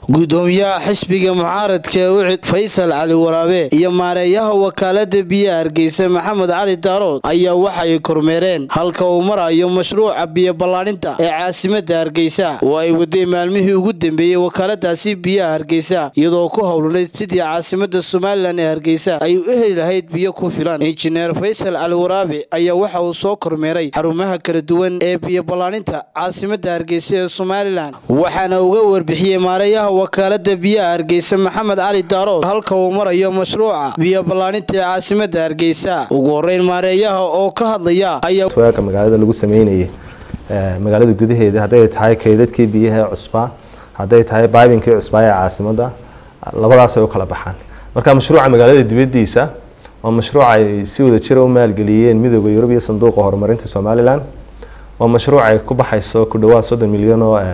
gudoomiyaha xisbiga mucaaradka ee ucid faysal cali waraabe iyo maareeyaha wakaalada biyaha hargeysa maxamed cali daarood ayaa waxay kormeereen halka uu marayo mashruuca biyo ballaadhinta ee caasimada hargeysa oo ay wadeen maalmihii ugu dambeeyey wakaaladaasi biyaha hargeysa iyadoo ku howlanayd sidii caasimada somalilan ee hargeysa ay u heli lahayd biyo ku filan injineer faysal cali waraabe ayaa waxa uu soo kormeeray xarumaha kala duwan ee biyo ballaadhinta caasimada hargeysa ee somalilan waxaana uga warbixiyey maareeyaha wakaalada biyaha hargeysa maxamed cali daarood halka uu marayo mashruuca biyo ballaadhinta ee caasimada hargeysa ugu horeyn maareeyaha oo ka hadlaya ayaa waaga magaalada lagu sameynayay magaalada gudaheeda hadday tahay kaydadkii biyaha cusbaa hadday tahay baabinkii cusbaa ee caasimada labadaas ay u kala baxaan marka mashruuca magaalada dibadiisa waa mashruuc ay si wada jira u maalgeliyeen midooda yurub iyo sanduuqa horumarinta somalilan waa mashruuc ay ku baxayso ku dhawaad soddon milyan oo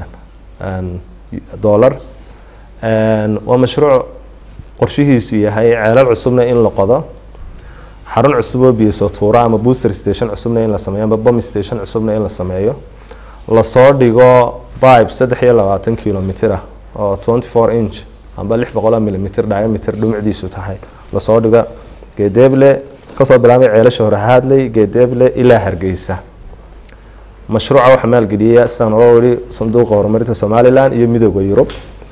dollar waa mashruuc qorshihiisu yahay ceelal cusubna in la qodo xarun cusub oo biyo soo tuura ama booster station cusubna in la sameeyo ama bomb station cusubna in la sameeyo lasoo dhigo pipe saddex iyo labaatan kilomitr ah oo twenty four inch amba lix boqol milimitr diameter dhumucdiisu tahay lasoo dhigo geedeeble kasoo bilaabay ceelasha hore haadley geedeeble ilaa hargeysa mashruuca waxaa maalgeliyaya sidaan oo weli sanduuqa horumarinta somalilan iyo midooda yurub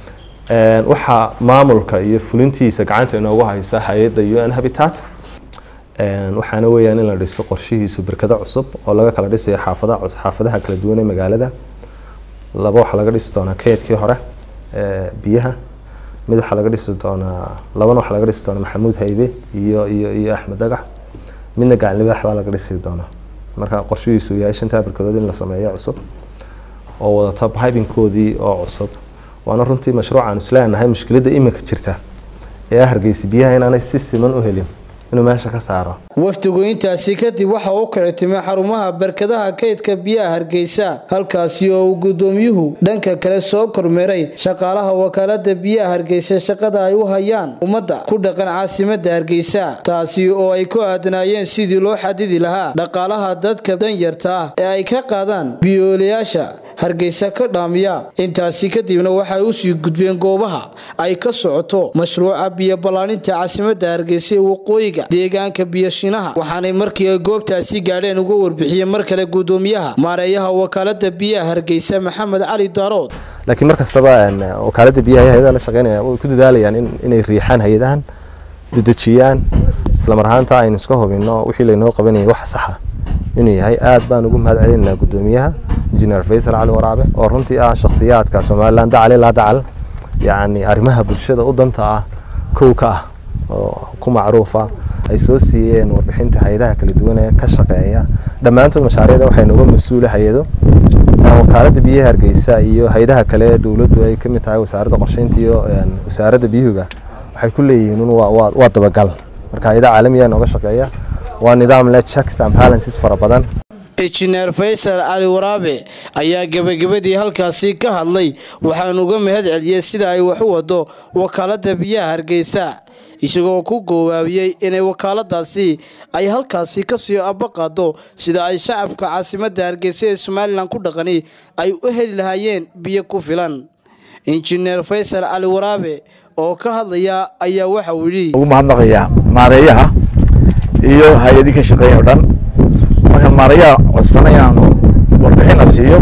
waxaa maamulka iyo fulintiisa gacanta inoogu haysa hay-adda u n habitat waxaana weyaan in la dhiso qorshihiisu berkado cusub oo laga kala dhisayo xaafada xaafadaha kala duwan ee magaalada laba waxaa laga dhisi doonaa keydkii hore biyaha mid waxaa laga dhisi doonaa labana waxaa laga dhisi doonaa maxamuud haybe iyo iyo iyo axmed dhagax midna gaclibaax baa laga dhisi doonaa marka qorshihiisu yahay shantaa berkadood in la sameeyo cusub oo wadata bibinkoodii oo cusub waana runtii mashruucaan isleenahay mushkiladda iminka jirta ee hargeysa biyaha inaanay si siman u helin inuu meesha ka saaro wafdigu intaasi kadib waxa uu kicitimay xarumaha barkadaha kaydka biyaha hargeysa halkaasi oo uu gudoomiyuhu dhanka kale soo kormeeray shaqaalaha wakaalada biyaha hargeysa shaqada ay u hayaan ummadda ku dhaqan caasimada hargeysa taasi oo ay ku aadanaayeen sidii loo xadidi lahaa dhaqaalaha dadka danyarta ah ee ay ka qaadaan biyoolayaasha hargeysa ka dhaamiya intaasi kadibna waxay usii gudbeen goobaha ay ka socoto mashruuca biyo ballaadhinta caasimada hargeysa ee waqooyiga deegaanka biyashinaha waxaanay markii ay goobtaasi gaadheen uga warbixiyeen mar kale gudoomiyaha maareeyaha wakaalada biyaha hargeysa maxamed cali daarood laakiin mar kastaba wakaalada biyaha hay-adaha la shaqeynaya way ku dadaalayaan inay riixaan hay-adahan dedejiyaan islamar ahaanta aynu iska hubino wixii laynoo qabanayay wax saxa inuu yahay aad baan ugu mahad celinaynaa gudoomiyaha injineer faysal cali waraabe oo runtii ah shakhsiyaadka somalilan dacal ilaa dacal yacni arrimaha bulshada u danta ah kow ka ah oo ku macruufa ay soo siiyeen warbixinta hay-adaha kala duwan ee ka shaqeeya dhammaantood mashaariicda waxay nooga mas-uula hay-ado wakaalada biyaha hargeysa iyo hay-adaha kale ee dowladdu ay kamid tahay wasaaradda qorsheynta iyo wasaaradda biyuhuga waxay ku leeyihiin waa dabagal marka hay-ada caalamiya nooga shaqeeya waa nidaam leh checks and balances fara badan injineer faysal cali waraabe ayaa gebagabadii halkaasi ka hadlay waxaanu uga mahad celiyey sida ay wax u wado wakaalada biyaha hargeysa isagoo ku goowaabiyey inay wakaaladaasi ay halkaasi kasii abaqaado sida ay shacabka caasimada hargeysa ee somalilan ku dhaqani ay u heli lahaayeen biyo ku filan injineer faysal cali waraabe oo ka hadlaya ayaa waxa uu yidhi ugu mahadnaqayaa maareeyaha iyo hay-adii ka shaqeeya o dhan marka maareeyaha codsana inaanu warbixin la siiyo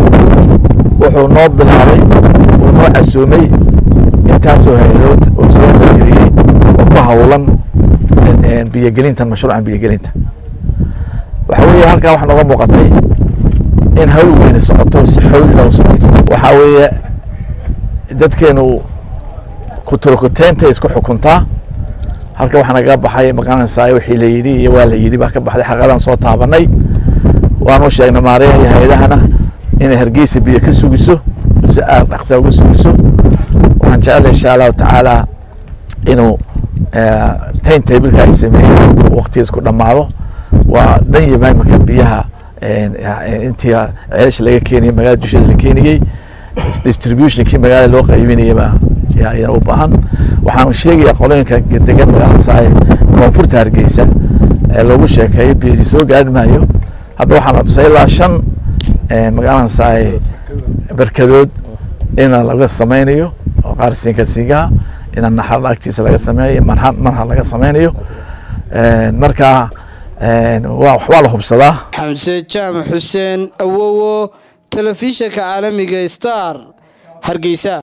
wuxuu noo bilaabay uu noo casuumay intaasoo hay-adood oo soo tiriyey oo ku hawlan biyogelintan mashruucan biyogelinta waxa weeye halkaa waxaa nooga muuqatay in hawl weyne socoto si xawlina u socoto waxaa weeye dadkeenu kuturukuteynta isku xukuntaa halka waxaa nagaga baxay maqaanaysaa wixii la yidhi iyo waa la yidhi baa ka baxday xaqadan soo taabanay waanu sheegnay maareeyaha iyo hay-adahana inay hargeysa biyo ka sugiso si aad dhaqsaa uga sugiso waxaan jecelahay insha allahu tacaala inuu tayn tabilka ay sameeyeen waqtigiis ku dhammaado waa dhan yamaan marka biyaha intii ceelasha laga keenayay magaalada dusheeda la keenayey distributionkii magaalada loo qaybinayaba ayana u baahan waxaan sheegayaa qolooyinka degan magaalada koonfurta hargeysa ee lagu sheekeeyo biyo soo gaari maayo hadda waxaan tusay ilaa shan magaalada berkadood in laga sameynayo maqaar siinka siingaha inaan naxarada agtiisa laga sameeyo manha manha laga sameynayo marka waxbaa la hubsadaa xamse jaamac xuseen awowo telefishanka caalamiga star hargeysa